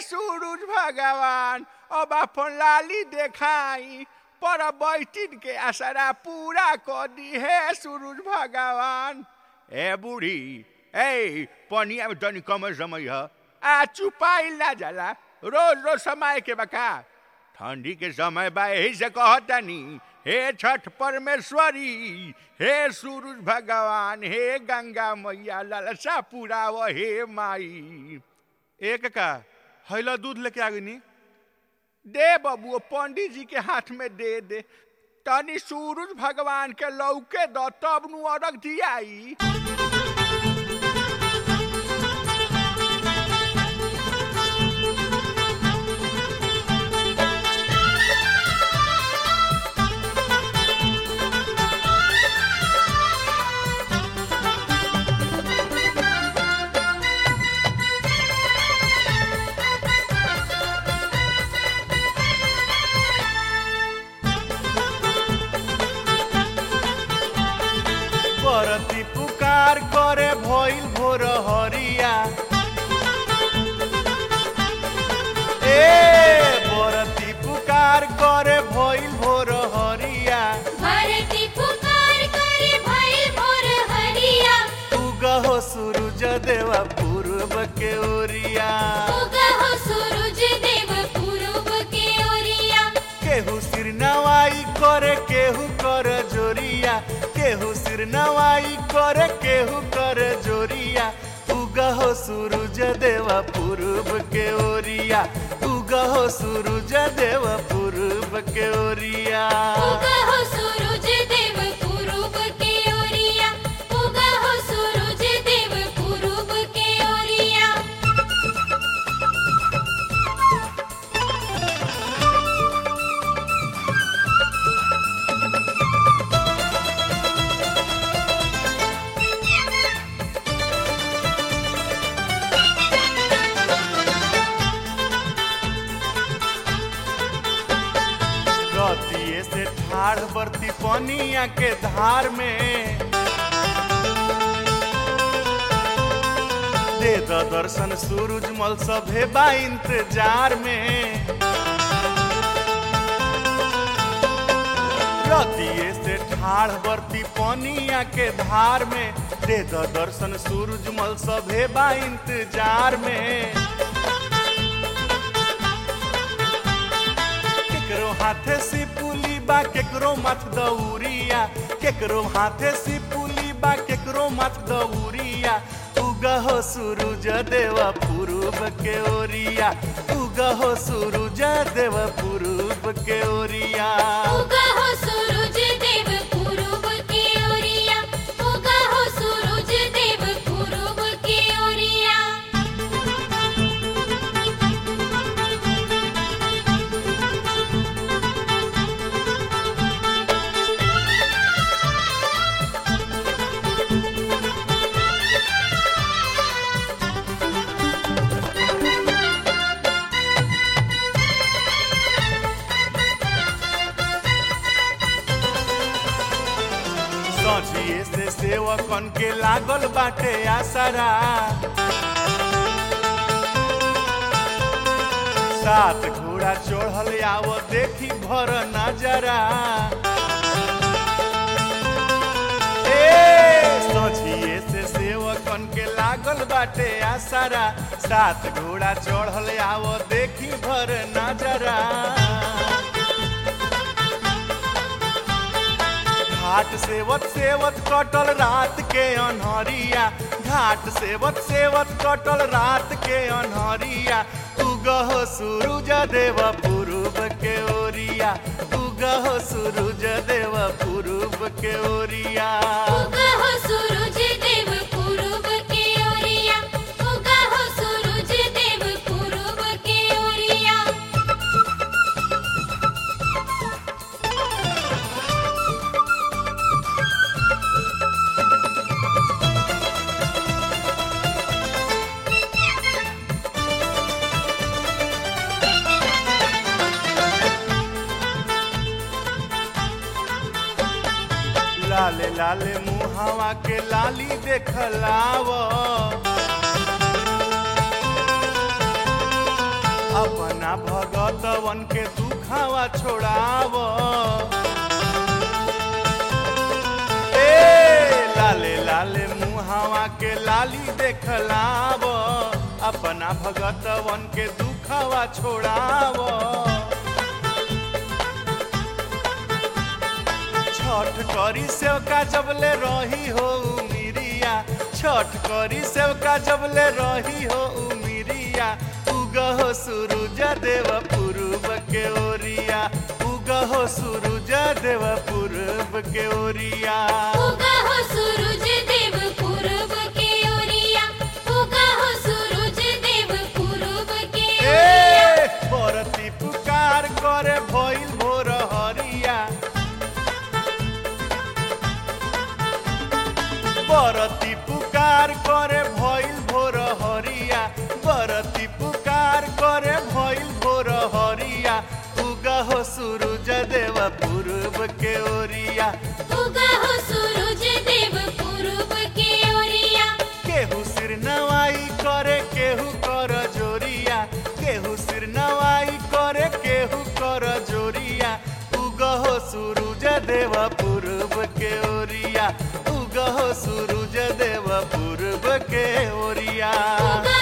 सूरज भगवान अब अपन लाली देखाई पर बैठिन के असरा पूरा कर दी हे सूरज भगवान ए बूढ़ी ए पनिया में तनी कम समय है आ चुपाइल ना जाला रोज रोज समय के बका ठंडी के समय बा यही से कहतनी हे छठ परमेश्वरी हे सूरज भगवान हे गंगा मैया ललसा पुराव हे माई एक का हैला दूध लेके आ गई दे बबुओ पंडित जी के हाथ में दे दे तनी सूरज भगवान के लौके द तब नु अरग दियाई बरती पुकार करे भइल भोर हरिया ए बरती पुकार करे भइल भोर हरिया भरती पुकार करे भइल भोर हरिया उगहो सूरज देवा पूर्व के ओरिया उगहो सूरज देव पूरब के ओरिया केहू सिर नवाई करे केहू कर जोरिया केहू सिर नवाई करे केहू कर जोरिया उगहो सूरज देवा पूर्व के ओरिया उगहो सूरज देवा पूर्व के ओरिया उगहो सूरज देव पूरब के ओरिया उगहो सूरज देव पूरब के ओरिया रतिये से ठाढ़ बरती पनिया के धार में दे द दर्शन सूरज मल सभे बा इंतजार में रतिये से ठाढ़ बरती पनिया के धार में दे द दर्शन सूरज मल सभे बा इंतजार में केकरो हाथे से पुली बा केकरो मत दौरिया केकरो हाथे से पुली बा केकरो मत दौरिया उगहो सूरज देवा पूर्व के ओरिया उगहो सूरज देवा पूर्व के ओरिया उगहो सूरज देव पूरब के ओरिया उगहो सूरज देव पूरब के ओरिया सझिए से सेवकन के लागल बाटे आसरा सात घोड़ा चढ़ल आव देखी भर नजरा ए सझिए से सेवकन के लागल बाटे आसरा सात घोड़ा चढ़ल आव देखी भर नजरा घाट सेवत सेवत कटल रात के अनहरिया घाट सेवत सेवत कटल रात के अनहरिया उगह सूरज देव पूर्व के ओरिया उगह सूरज देव पूर्व के ओरिया उगहो सूरज देव पूरब के ओरिया उगहो सूरज देव पूरब के ओरिया लाले लाले मुहावा के लाली देखलाव अपना भगतवन के दुखावा छोड़ाव ए लाले लाले मुहावा के लाली देखलाव अपना भगतवन के दुखावा छोड़ाव छठ करी सेवका जबले रही हो उमिरिया छठ करी सेवका जबले रही हो उमिरिया उगहो सूरज देव पूर्व के ओरिया उगहो सूरज देव पूर्व के ओरिया उगा हो सूरज देव पूरब के ओरिया उगा हो सूरज देव पूरब के ओरिया ए बरती पुकार करे भइल भोर हरिया बरती पुकार करे भइल भोर हरिया बरती पुकार करे भइल भोर हरिया उगहो सूरज देव पूर्व के ओरिया उगा हो सूरज देव पूरब के ओरिया केहू सिर नवाई करे केहू कर जोरिया केहू सिर नवाई करे केहू कर जोरिया उगहो सूरज देव पूर्व के ओरिया उगहो सूरज देव पूर्व के ओरिया उगा